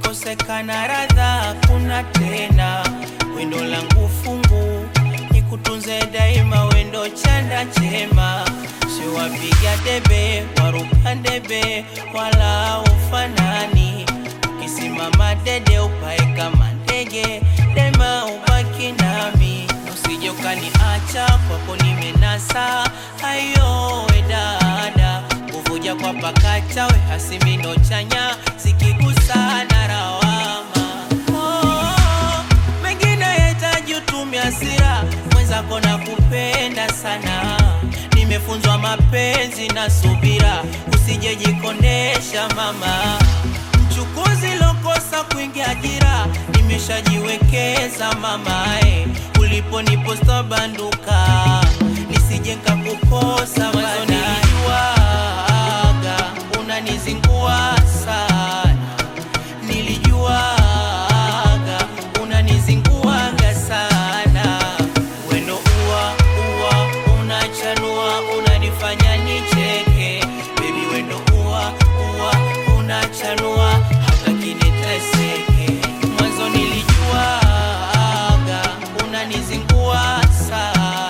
ikikosekana radha kuna tena wendo langu fungu nikutunze daima wendo chanda chema siwapiga debe waruka debe wala ufanani ukisimama dede upae kama ndege dema ubaki nami usije ukaniacha kwako nimenasa ayo we dada kuvuja kwa pakacha we hasimino chanya sikigusana rawama oh, mengine yahitaji utumia hasira mwenzako na kupenda sana nimefunzwa mapenzi na subira usijejikondesha mama mchukuzi lokosa kuingia ajira nimeshajiwekeza mamae ulipo niposta banduka nisije nkakukosa mwanzo nilijuaga unanizingua sana nilijuaga unanizinguaga sana wendo uwa uwa unachanua unanifanya nicheke bebi wendo uwa uwa unachanua hataki niteseke mwanzo nilijuaga unanizingua sana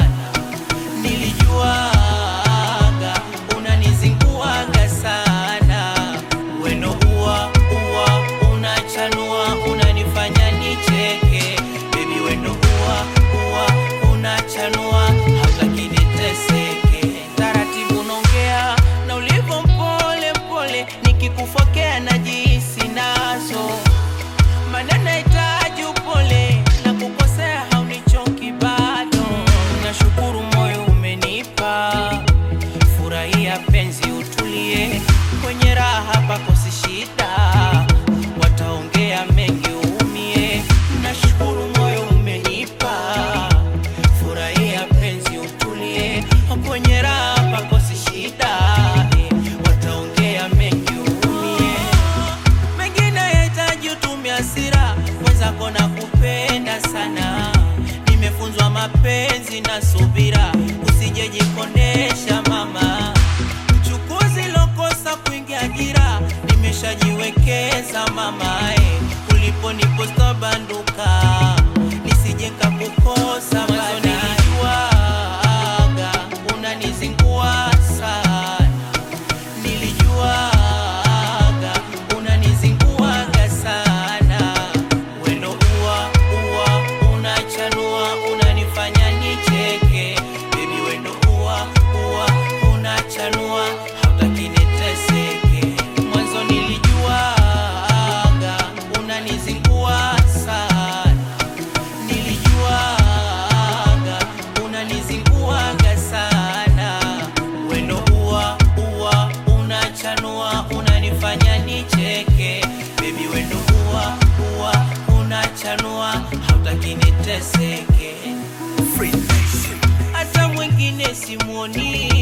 nilijuaga unanizinguaga sana weno uwa uwa unachanua unanifanya nicheke bebi weno uwa uwa unachanua hataki niteseke taratibu nongea na ulivyo mpole mpole nikikufokea najihisi nazo maneno yahitaji upole na kukosea haunichoki bado nashukuru moyo umenipa furahia penzi utulie kwenye raha pakosi shida wataongea mengi uumie nashukuru moyo umenipa furahia penzi utulie kwenye raha pakosi shida eh, wataongea mengi uumie mengine yahitaji utumia hasira mwenzako na kupenda sana nimefunzwa mapenzi na subira usijejikondesha mama mchukuzi lokosa kuingia ajira nimeshajiwekeza mamae ulipo niposta banduka nisije nkakukosa mwanzo nilijuaga unanizingua sana nilijuaga unanizinguaga sana wendo uwa uwa unachanua unanifanya nicheke bebi wendo uwa uwa unachanua hautaki niteseke mwanzo nilijuaga unanizingua sana nilijuaga unanizinguaga sana wendo uwa uwa unachanua unanifanya nicheke bebi wendo uwa uwa unachanua hautaki niteseke hata mwingine simuoni